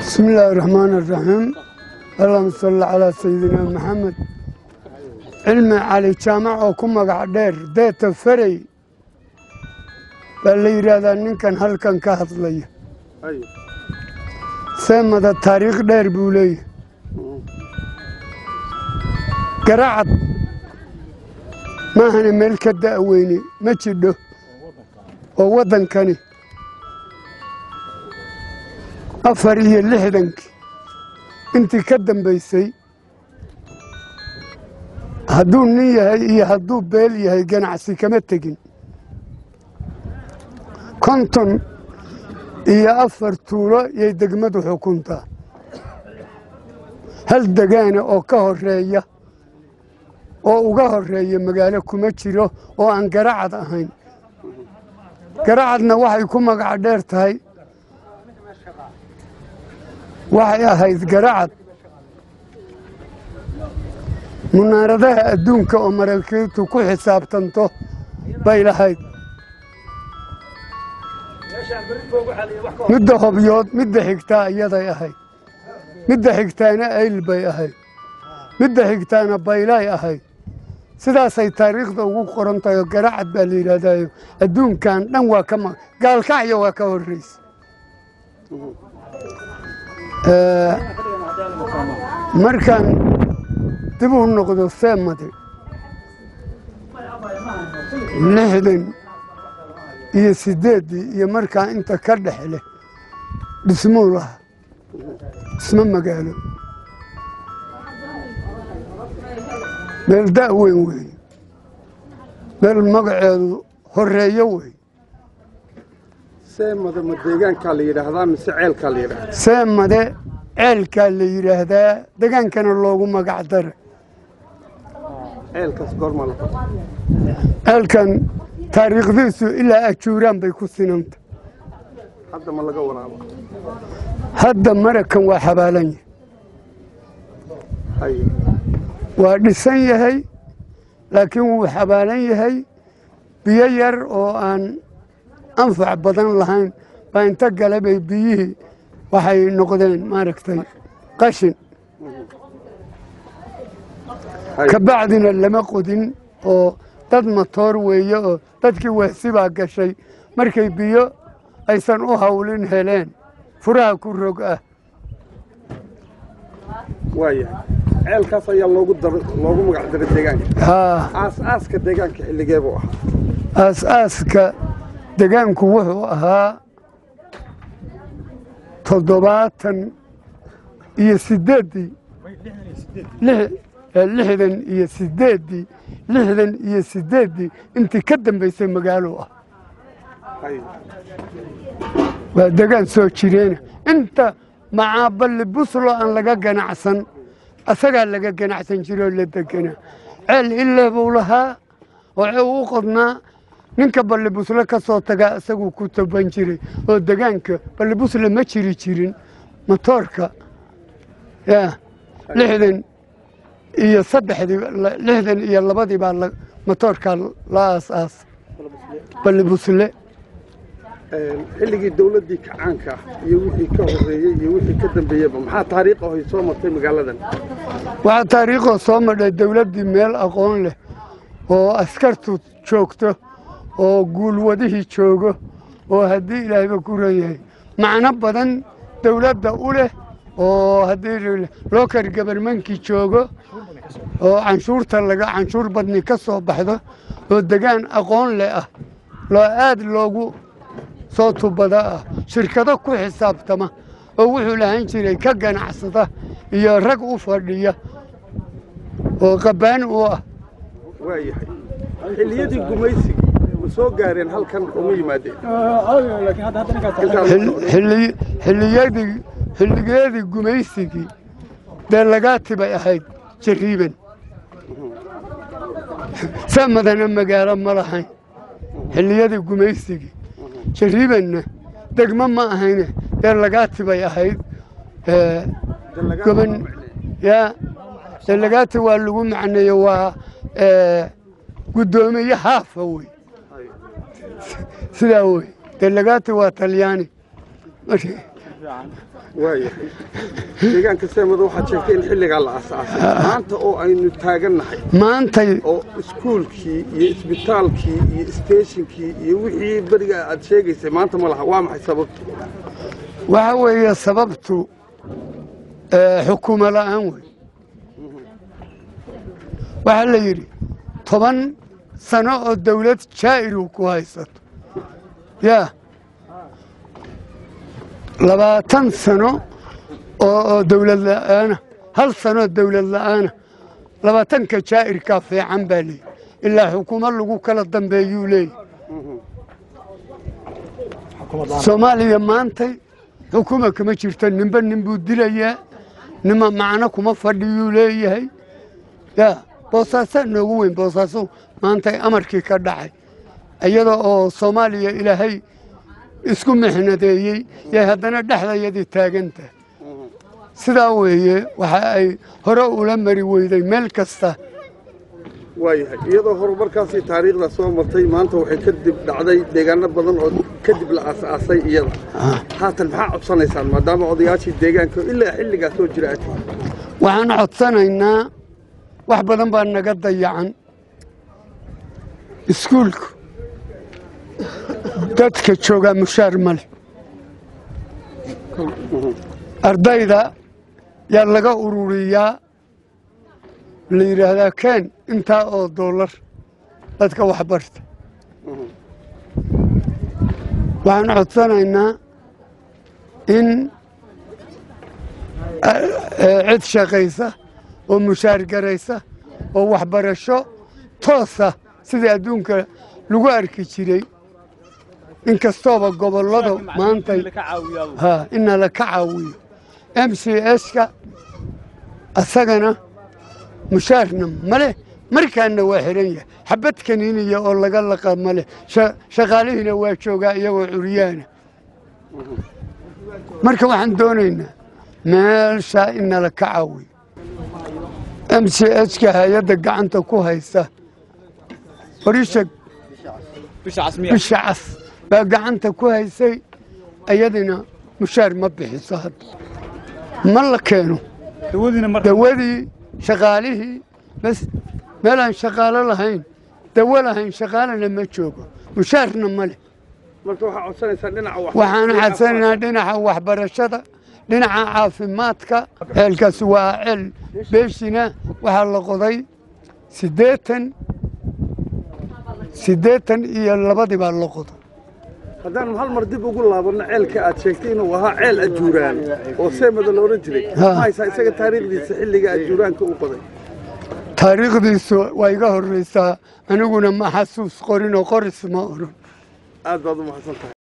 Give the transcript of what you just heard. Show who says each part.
Speaker 1: bismi illaahi raxmaan iraxiim allahuma salli calaa sayidina maxamed cilmi cali jaamac oo ku magac dheer deeta ferey baa la yidhaahdaa ninkan halkan ka hadlaya seemada taariikh dheer buu leeyahay garacad maahana meel ka da'weyne ma jidho oo waddankani afar iyo lixdankii intii ka dambaysay hadduu nin yahay iyo hadduu beel yahay ganacsi kama tegin konton iyo afar tuulo yay degmadu xukuntaa hal degaana oo ka horeeya oo uga horeeya magaalo kuma jiro oo aan garacad ahayn garacadna waxay ku magac dheer tahay waxay ahayd garacad munaaradaha adduunka oo maraakiibtu ku xisaabtanto bay lahayd midda hobyood midda xigtaa iyaday ahayd midda xigtaana ayl bay ahayd midda xigtaana baylay ahayd sidaasay taariikhda ugu qoran tahay oo garacad baa la yidhahdaayo adduunkan dhan waa ka gaalkacyo waa ka horraysa markaan dib u noqdo seemade lixdan iyo siddeeddii iyo markaa inta ka dhex leh dhismuu lahaa dhismo magaalo meel da' weyn weeye meel magaceedu horreeyo wey
Speaker 2: seemada ma deegaankaa la yidhaahdaa mise ceelkaa la yidhahdaa
Speaker 1: seemade ceelkaa la yidhaahdaa degaankana loogu magac dara
Speaker 2: ceelkaas goormaa la qabta
Speaker 1: ceelkan taariikhdiisu ilaa ajuuraan bay ku sinanta
Speaker 2: hadda ma laga waraabo
Speaker 1: hadda marakan waa xabaalan yahay
Speaker 2: haye
Speaker 1: waa dhisan yahay laakiin wuu xabaalan yahay biyo yar oo aan anfac badan lahayn baa inta gale bay biyihii waxay noqdeen maaragtay qashin
Speaker 2: haye
Speaker 1: ka bacdina lama qodin oo dad matoor weeye oo dadkii waasibaa gashay markay biyo aysan u hawlin heleen furaha ku rog ah
Speaker 2: waayahay ceelkaas ayaa loogu daba loogu magac daray deegaanka
Speaker 1: haa
Speaker 2: aas-aaska deegaanka xilligee buu ahaa
Speaker 1: aas-aaska degaanku wuxuu ahaa toddobaatan iyo siddeeddii lix- eh, lixdan iyo siddeeddii lixdan iyo siddeeddii intii ka dambaysay magaalo ah
Speaker 2: haye
Speaker 1: waa degaan soo jireena inta macaaballi buslo aan laga ganacsan asagaa laga ganacsan jiroo la deganaa ceel illee buu lahaa oo ceel u qodnaa ninka ballibusle ka soo tagaa isaguu ku taban jiray oo degaanka ballibusle ma jiri jirin matoorka ya lixdan iyo saddexdii la- lixdan iyo labadii baa la- matoorkaa la aas-aas ballibusle
Speaker 2: Een, xilligii dawladdii kacaanka ah iyo wixii ka horreeyey iyo wixii ka dambeeyeyba maxaa taariikh ahay soo martay magaaladan
Speaker 1: waxaa taariikhoo soo madhay dawladdii meel aqoon leh oo askartu joogto oo guulwadihii joogo oo haddii ilaahayba ku ran yahay macno badan dawladda u leh oo haddii lookar gabarmankii joogo oo canshuurta laga canshuur badni ka soo baxdo oo degaan aqoon leh ah loo aad loogu soo tubada ah shirkado ku xisaabtama oo wuxuu lahaan jiray ka ganacsada iyo rag u fadhiya oo qabbaan u ah
Speaker 2: waayahay xilliyadii gumaysigii ma soo gaareen halkan uma yimaadeen
Speaker 1: Xil- xilli- xilliyadii xilligeedii gumaysigii dee lagaati bay ahayd jariiban samadana magaalo ma lahayn xilliyadii gumaysigii jariibanna degmo ma ahayne dee lagaati bay ahayd ee, goban ya delagaati waa lagu macneeye waa ee, guddoomiye haafa wey sidaa wey delagaati waa talyaani Marka-
Speaker 2: waaya deegaanka seemada waxaad sheegtay in xilligaa la aasaasay maanta oo aynu taagannahay
Speaker 1: maantay
Speaker 2: oo iskuulkii iyo isbitaalkii iyo steeshinkii iyo wixii beriga aad sheegaysay maanta ma laha waa maxay sababtu
Speaker 1: waxa weeye sababtu ee, xukuumo la'aan wey waxaa la yidhi toban sano oo dawlad jaa'iru ku haysato yaa labaatan sano oo oo dawlad la'aana hal sanoo dawlad la'aana labaatanka jaa'irkaa fiican baa leeyihi ilaa xukuumo lagu kala dambeeyuu leeyahy soomaaliya maantay xukuma kama jirto ninba nin buu dilayaa nima macno kuma fadhiyuu leeyahay yaa boosaasaa noogu weyn boosaaso maantay amarkii ka dhacay iyada oo soomaaliya ilaahay isku mixnadeeyey yay haddana dhexdayadii taagan tahay sidaa weeye waxa ay hore ula mari weyday meel kasta
Speaker 2: waayahay iyadoo horumarkaasii taariikhda soo martay maanta waxay kadib dhacday deegaano badan oo kadib la aasaasay iyada haatan maxaa codsanaysaan maadaama odayaashii deegaanka ilaa xilligaa soo jira aad tihiin
Speaker 1: waxaan codsanaynaa wax badan baa naga dayacan iskuulku dadka joogaa mushaar ma leh ardayda yaa laga ururiyaa la yidhaahdaa keen intaa oo doolar dadka waxbarta waxaan codsanaynaa in cid shaqaysa oo mushaar garaysa oo waxbarasho toosa sidii adduunka lagu arki jiray inkastooba gobollada maantay ha inala ka caawiyo m c s-ka asagana mushaarna maleh markaana waa xihan yahay xabad kaniiniya oo laga laqa maleh shaqaalihiina waa joogaa iyagoo curyaana marka waxaan doonaynaa meeshaa inala ka caawiyo m c h-ka hay-adda gacanta ku haysa horisha bisha cas baa gacanta ku haysay iyadina mushaar ma bixiso hadda ma la keeno dawadii shaqaalihii bas meelaan shaqaalo lahayn dawo lahayn shaqaalana ma joogo mushaarna ma leh
Speaker 2: marka waxaa codsanaysaan dhinaca wax
Speaker 1: waxaan xadsanaynaa dhinaca waxbarashada dhinaca caafimaadka ceelkaas waa ceel beeshina waxaa la qoday siddeetan siddeetan iyo labadii baa la qoday
Speaker 2: haddaan hal mar dib ugu laabanno ceelka aad sheegtay inuu ahaa ceel ajuuraan oo seemada la odhan jiray
Speaker 1: Ha.
Speaker 2: ma haysaa isaga taariikhdiisa xilliga ajuuraanka u qoday
Speaker 1: taariikhdiisu waa iga horraysaa aniguna ma xasuus qorin oo qoris ma oran
Speaker 2: aad baad u mahadsan tahay